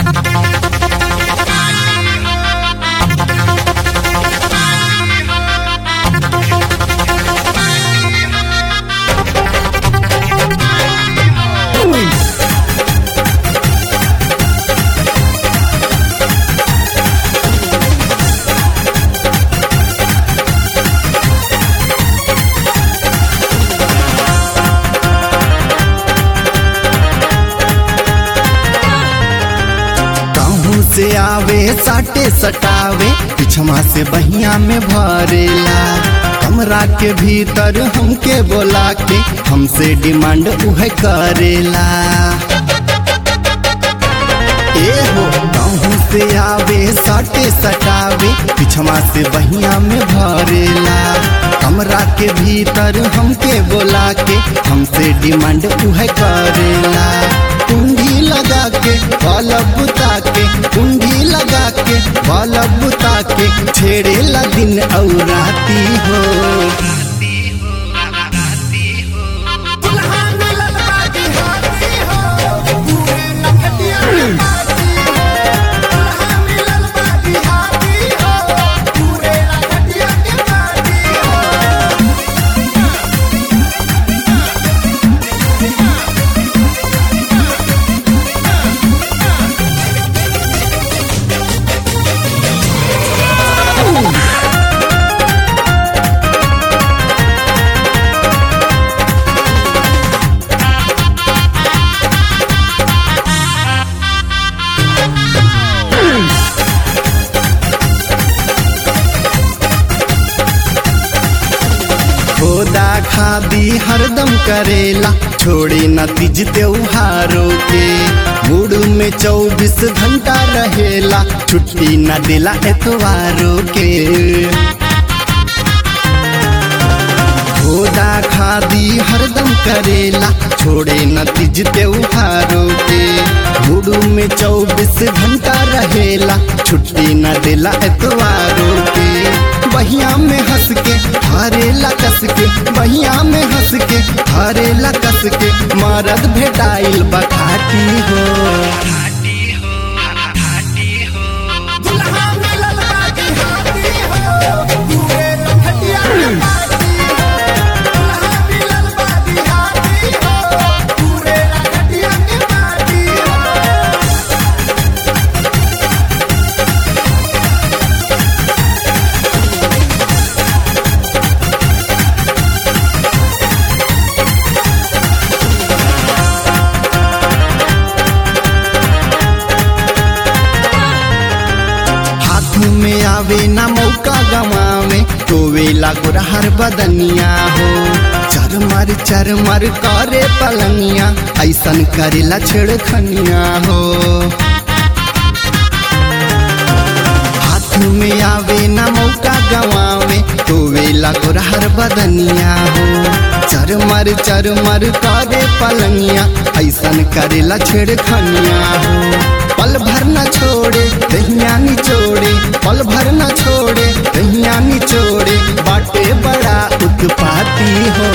कहूँ से आवे साटे सटावे पिछवा से बहिया में भरेला कमरा के भीतर हमके बोला के हमसे डिमांड उहे करेला ए हो कहूँ से आवे साटे सटावे पिछवा से बहिया में भरेला कमरा के भीतर हमके बोला के हमसे डिमांड उहे करेला कुंडी लगा के बल्ब बुता के कुंडी लगा के बल्ब बुता के छेड़ेला दिन और राती हो दुल्हा मिलल बाटी हाथी हो पूरे नखटिया में बाटी हो दुल्हा मिलल बाटी हाथी हो पूरे नखटिया के बाटी हो खोदा खादी हरदम करेला छोड़े न तीज त्योहारों के मूड में चौबीस घंटा रहेला छुट्टी न देला एतवारों के खोदा खादी हरदम करेला छोड़े न तीज त्योहारों के मूड में चौबीस घंटा रहेला छुट्टी न देला एतवारों के बहिया में हंस के हरेला कस के बहिया में हंस के हरेला कस के मरद भेटाइल बखाटी हो दुल्हा मिलल बाटी हाथी हो पूरे नखटिया में बाटी हो दुल्हा मिलल बाटी हाथी हो पूरे नखटिया के बाटी हो हाथ में आवे ना मौका गवावे तो वेला गुरहर बदनिया हो चरमर चरमर करे पलनिया ऐसन करेला छेड़खनिया हो हाथ में आवे ना मौका गवावे तो वेला गुरहर बदनिया हो चरमर चरमर करे पलनिया ऐसन करेला छेड़खनिया हो पल भर न छोड़े दहिया निचोड़े पल भर न छोड़े दहिया निचोड़े बाटे बड़ा उत्पाती हो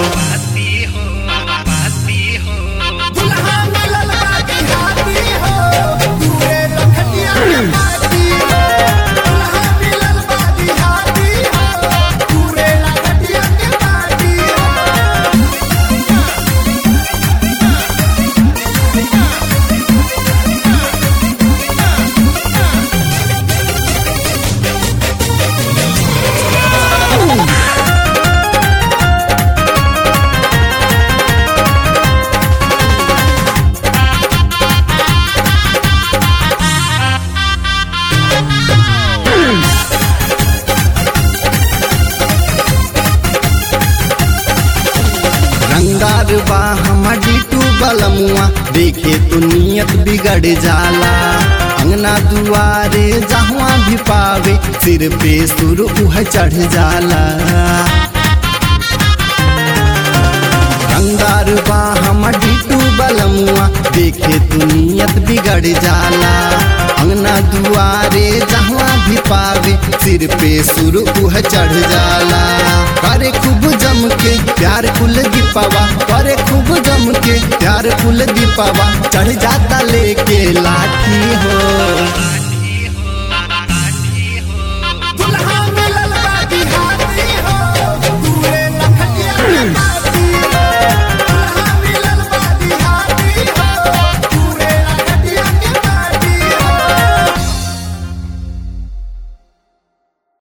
दुल्हा मिलल बाटी हाथी हो पूरे नखटिया में बाटी हो दुल्हा मिलल बाटी हाथी हो पूरे नखटिया के बाटी हो रंगार बा हमर डिटू बलमुआ देखे तो नियत बिगड़ जाला अंगना दुआरे जहाँ भी पावे सिर पे सुर उह चढ़ जाला रंगार बा हमर डिटू बलमुआ देखे तो नियत बिगड़ जाला अंगना दुआरे जहाँ भी पावे सिर पे सुर उह चढ़ जाला करे खूब जम के प्यार कुल दीपावा करे खूब जम के प्यार कुल दीपावा चढ़ जाता लेके लाठी